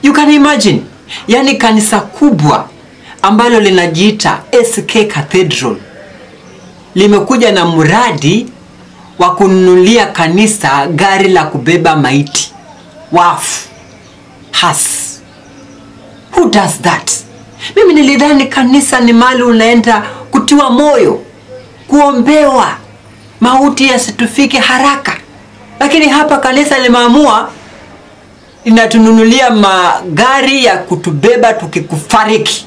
You can imagine, yani kanisa kubwa ambalo linajiita SK Cathedral limekuja na mradi wa kununulia kanisa gari la kubeba maiti wafu has who does that mimi nilidhani kanisa ni mali unaenda kutiwa moyo kuombewa mauti yasitufike haraka lakini hapa kanisa limeamua linatununulia magari ya kutubeba tukikufariki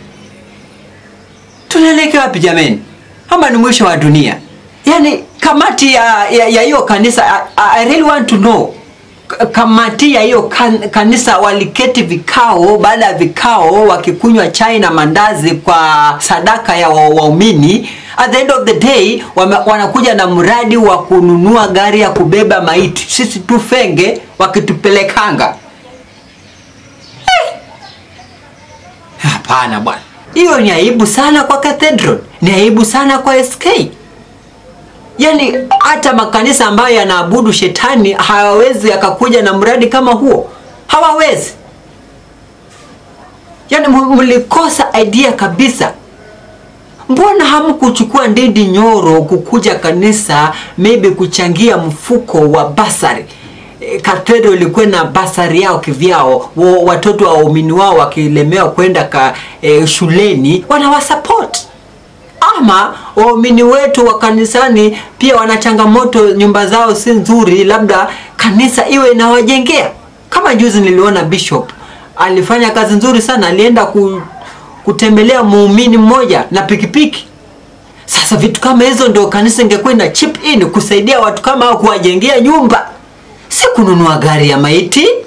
tunaelekea wapi jameni ama ni mwisho wa dunia yaani kamati ya ya ya hiyo kanisa I, I really want to know K- kamati ya hiyo kan, kanisa waliketi vikao baada ya vikao wakikunywa chai na mandazi kwa sadaka ya wa- waumini at the end of the day wame, wanakuja na mradi wa kununua gari ya kubeba maiti sisi tufenge wakitupelekanga hapana bwana hiyo ni aibu sana kwa cathedral ni aibu sana kwa sk yaani hata makanisa ambayo yanaabudu shetani hawawezi akakuja na mradi kama huo hawawezi yaani mu- mlikosa idea kabisa mbona hamkuchukua ndindi nyoro kukuja kanisa maybe kuchangia mfuko wa basari E, Cathedral ilikuwa na basari yao kivyao wa- watoto wa waumini wao wakilemewa kwenda ka e, shuleni wanawasupport ama waumini wetu wa kanisani pia wana changamoto nyumba zao si nzuri labda kanisa iwe inawajengea kama juzi niliona bishop alifanya kazi nzuri sana alienda ku, kutembelea muumini mmoja na pikipiki sasa vitu kama hizo ndio kanisa ingekuwa ina chip in kusaidia watu kama hao kuwajengea nyumba si kununua gari ya maiti